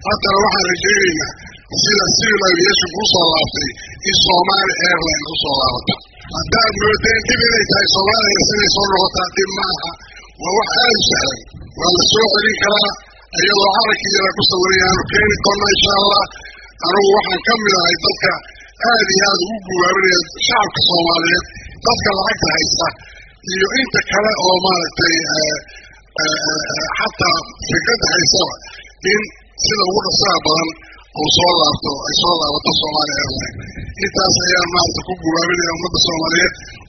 haddana waxaan rajaynaynaa sida civil aviation kusoo laabtay in somali airline kusoo laabata haddaad moodeen dhib inay tahay soomaaliyana siday soo noqotaa dhib maaha waa wax aada u sahlan waa la soo celin karaa iyadoo carankii yara ku sawirayaanu keeni doona insha allah anugu waxaan ka mid ahay dadka aad iyo aada ugu guwaabinaya shacabka soomaaliyeed dadka lacagta haysta iyo inta kale oo maaragtay xataa fikradda haystaba in sida ugu dhasaha badan uu soo laabto ay soo laabato soomaaliya airline intaas ayaan maarata ku guwaabinaya ummadda soomaaliyeed